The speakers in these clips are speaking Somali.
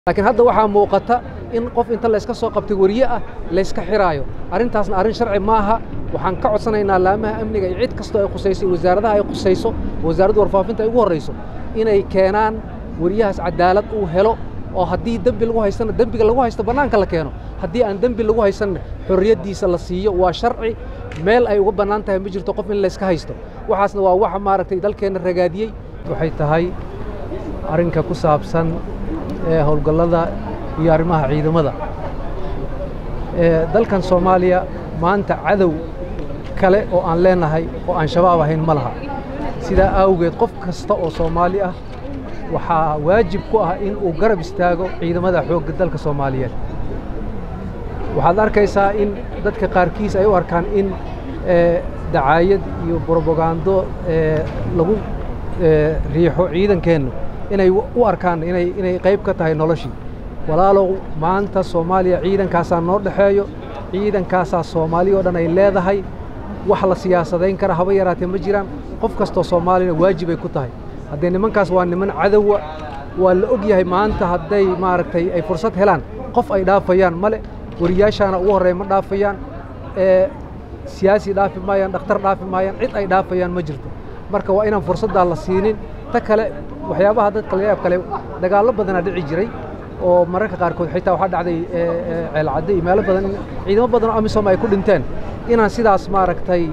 laakiin hadda waxaa muuqata in qof inta layska soo qabtay weriye ah layska xiraayo arrintaasna arrin sharci maaha waxaan ka codsanaynaa laamaha amniga iyo cid kastoo ay khusayso iyo wasaaradaha ay khusayso wasaaradda warfaafinta ay ugu horrayso inay keenaan weriyahaas cadaalad uu helo oo haddii dembi lagu haystana dembiga lagu haysto bannaanka la keeno haddii aan dembi lagu haysanna xorriyaddiisa la siiyo waa sharci meel ay uga bannaan tahay ma jirto qof in layska haysto waxaasna waa waxa maaragtay dalkeenna ragaadiyey waxay tahay arrinka ku saabsan ee howlgallada iyo arrimaha ciidamada dalkan soomaaliya maanta cadow kale oo aan leenahay oo aan shabaab ahayn ma laha sidaa awgeed qof kasta oo soomaali ah waxaa waajib ku ah in uu garab istaago ciidamada xoogga dalka soomaaliyeed waxaad arkaysaa in dadka qaarkiis ay u arkaan in dacaayad iyo brobagando lagu riixo ciidankeennu inay u arkaan inay qayb ka tahay noloshii walaalow maanta soomaaliya ciidankaasaa noo dhexeeyo ciidankaasaa soomaaliya oo dhan ay leedahay wax la siyaasadayn kara haba yaraatee ma jiraan qof kastoo soomaaliyana waajib ay ku tahay haddee nimankaas waa niman cadowa waa la og yahay maanta hadday maaragtay ay fursad helaan qof ay dhaafayaan male wariyaashaana ugu horreeya ma dhaafayaan siyaasi dhaafi maayaan dhakhtar dhaafi maayaan cid ay dhaafayaan ma jirto marka waa inaan fursaddaa la siinin ta kale waxyaabaha dadka layaab kale dagaallo badanaa dhici jiray oo mararka qaarkood xitaa waxaa dhacday ceelcadde iyo meelo badan ciidamo badan oo amisom ay ku dhinteen inaan sidaas maaragtay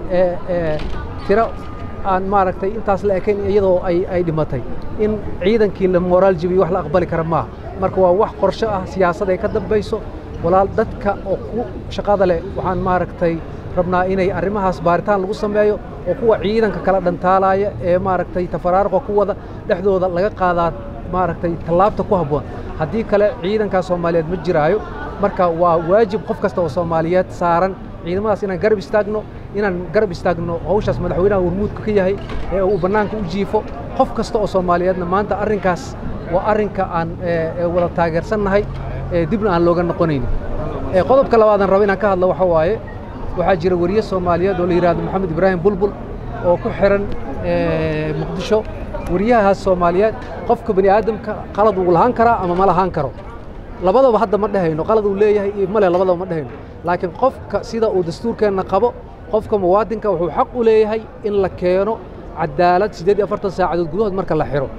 tiro aan maaragtay intaas la ekayn iyadoo ay ay dhimatay in ciidankii la moraal jibiyo wax la aqbali kara maaha marka waa wax qorshe ah siyaasad ay ka dambayso walaal dadka oo ku shaqada leh waxaan maaragtay rabnaa inay arrimahaas baaritaan lagu sameeyo oo kuwa ciidanka kala dhantaalaya ee maaragtay tafaraaruqa ku wada dhexdooda laga qaadaa maaragtay tallaabta ku habboon haddii kale ciidankaa soomaaliyeed ma jiraayo marka waa waajib qof kasta oo soomaaliyeed saaran ciidamadaas inaan garab istaagno inaan garab istaagno hawshaas madaxweynaha warmuudka ka yahay ee uu bannaanka u jiifo qof kasta oo soomaaliyeedna maanta arrinkaas waa arrinka aan wada taageersannahay dibna aan looga noqonaynin qodobka labaadan rabo inaan ka hadlo waxa waaye waxaa jira weriye soomaaliyeed oo la yidhahdo maxamed ibraahim bulbul oo ku xiran muqdisho weriyahaas soomaaliyeed qofka bani aadamka qalad wuu lahaan karaa ama ma lahaan karo labadaba hadda ma dhehayno qalad uu leeyahay iyo male labadaba ma dhehayno laakiin qofka sida uu dastuurkeenna qabo qofka muwaadinka wuxuu xaq u leeyahay in la keeno cadaalad siddeed iyo afartan saacadood gudahood marka la xiro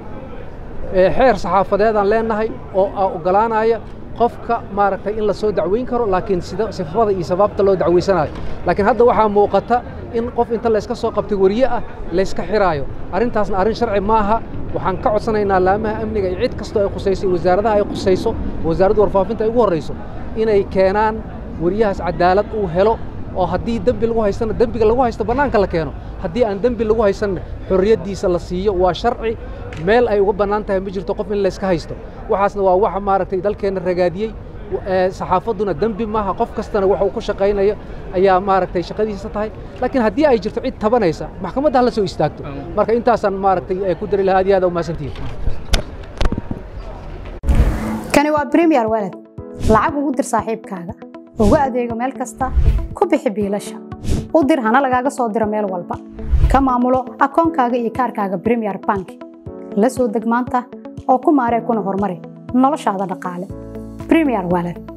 xeer saxaafadeedaan leenahay oo oggolaanaya qofka maaragtay in la soo dacweyn karo laakiin sifada iyo sabaabta loo dacweysanayo laakiin hadda waxaa muuqata in qof inta layska soo qabtay weriye ah layska xiraayo arrintaasna arrin sharci maaha waxaan ka codsanaynaa laamaha amniga iyo cid kastoo ay khusayso iyo wasaaradaha ay khusayso wasaaradda warfaafinta ay ugu horrayso inay keenaan weriyahaas cadaalad uu helo oo haddii dembi lagu haystana dembiga lagu haysto bannaanka la keeno haddii aan dembi lagu haysanna xorriyaddiisa la siiyo waa sharci meel ay uga bannaan tahay ma jirto qof in layska haysto waxaasna waa waxa maaragtay dalkeenna ragaadiyey saxaafadduna dembi maaha qof kastana waxa uu ku shaqaynayo ayaa maaragtay shaqadiisa tahay laakiin haddii ay jirto cid tabanaysa maxkamadda ha la soo istaagto marka intaasaan maaragtay ku dari lahaa aad iyo aad u mahadsantihiin kani waa premier walad lacag ugu dir saaxiibkaaga ugu adeego meel kasta ku bixi biilasha u dir hana lagaaga soo diro meel walba ka maamulo akoonkaaga iyo kaarkaaga premier bank la soo deg maanta oo ku maaree kuna horumari noloshaada dhaqaale premier walad